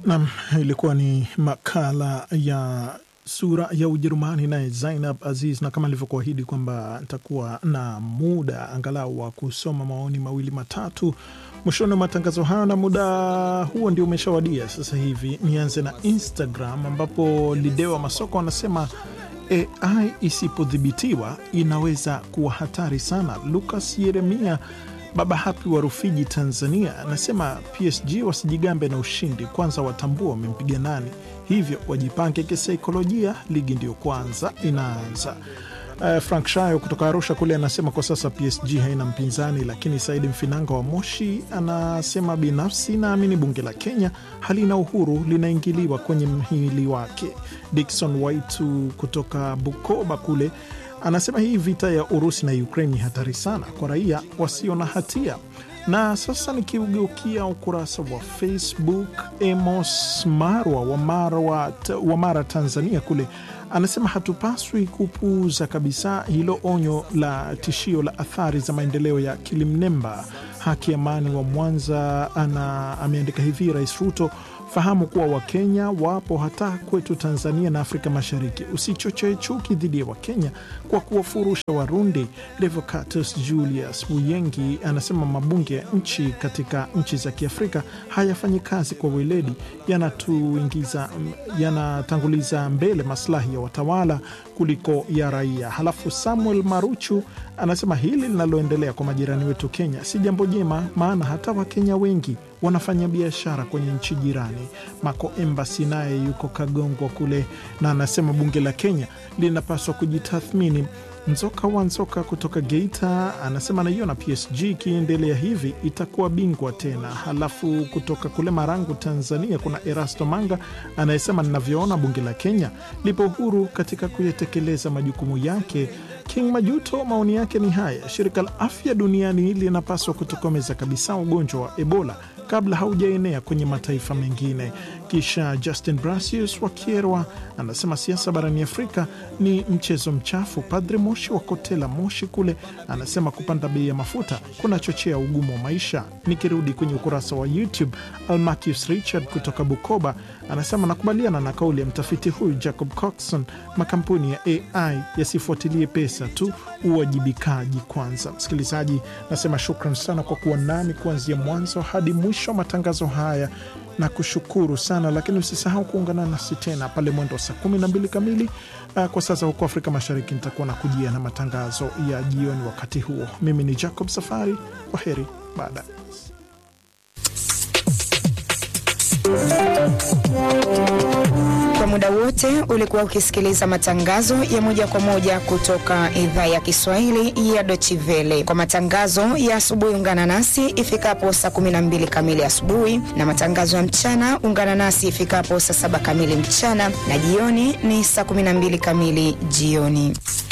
Nam, ilikuwa ni makala ya sura ya Ujerumani naye Zainab Aziz, na kama alivyokuahidi kwamba nitakuwa na muda angalau wa kusoma maoni mawili matatu mwishoni wa matangazo haya, na muda huo ndio umeshawadia sasa hivi. Nianze na Instagram ambapo Lidewa Masoko anasema AI isipodhibitiwa inaweza kuwa hatari sana. Lucas Yeremia Baba Hapi wa Rufiji, Tanzania, anasema PSG wasijigambe na ushindi, kwanza watambua wamempiga nani, hivyo wajipange kisaikolojia, ligi ndiyo kwanza inaanza. Uh, Frank Shayo kutoka Arusha kule anasema kwa sasa PSG haina mpinzani, lakini Saidi Mfinanga wa Moshi anasema binafsi naamini bunge la Kenya halina uhuru, linaingiliwa kwenye mhimili wake. Dikson Waitu kutoka Bukoba kule anasema hii vita ya Urusi na Ukraine ni hatari sana kwa raia wasio na hatia. Na sasa nikiugeukia ukurasa wa Facebook, Amos Marwa wa Mara, wa Mara Tanzania kule anasema hatupaswi kupuuza kabisa hilo onyo la tishio la athari za maendeleo ya kilimnemba. Haki Amani wa Mwanza ana ameandika hivi: Rais Ruto, fahamu kuwa Wakenya wapo hata kwetu Tanzania na Afrika Mashariki. Usichochee chuki dhidi ya Wakenya kwa kuwafurusha Warundi. Revocatus Julius Buyengi anasema mabunge ya nchi katika nchi za Kiafrika hayafanyi kazi kwa weledi, yanatuingiza yanatanguliza mbele maslahi ya watawala kuliko ya raia. Halafu Samuel Maruchu anasema hili linaloendelea kwa majirani wetu Kenya si jambo jema, maana hata Wakenya wengi wanafanya biashara kwenye nchi jirani. Mako Embasi naye yuko Kagongwa kule na anasema bunge la Kenya linapaswa kujitathmini. Nzoka wa Nzoka kutoka Geita anasema naiona PSG ikiendelea hivi itakuwa bingwa tena. Halafu kutoka kule Marangu, Tanzania, kuna Erasto Manga anayesema ninavyoona bunge la Kenya lipo huru katika kuyatekeleza majukumu yake. King Majuto maoni yake ni haya: shirika la afya duniani linapaswa kutokomeza kabisa ugonjwa wa Ebola kabla haujaenea kwenye mataifa mengine. Kisha Justin Brasius wa Kierwa anasema siasa barani Afrika ni mchezo mchafu. Padre Moshi wa Kotela Moshi kule anasema kupanda bei ya mafuta kunachochea ugumu wa maisha. Nikirudi kwenye ukurasa wa YouTube, Almacius Richard kutoka Bukoba anasema nakubaliana na kauli ya mtafiti huyu Jacob Coxon, makampuni ya AI yasifuatilie pesa tu, uwajibikaji kwanza. Msikilizaji, nasema shukran sana kwa kuwa nami kuanzia mwanzo hadi mwisho wa matangazo haya na kushukuru sana lakini usisahau kuungana nasi tena pale mwendo wa saa kumi na mbili kamili uh, kwa sasa huko Afrika Mashariki. Nitakuwa na kujia na matangazo ya jioni wakati huo. Mimi ni Jacob Safari, kwa heri baadaye. Kwa muda wote ulikuwa ukisikiliza matangazo ya moja kwa moja kutoka idhaa ya Kiswahili ya Deutsche Welle. Kwa matangazo ya asubuhi, ungana nasi ifikapo saa 12 kamili asubuhi, na matangazo ya mchana ungana nasi ifikapo saa saba kamili mchana, na jioni ni saa 12 kamili jioni.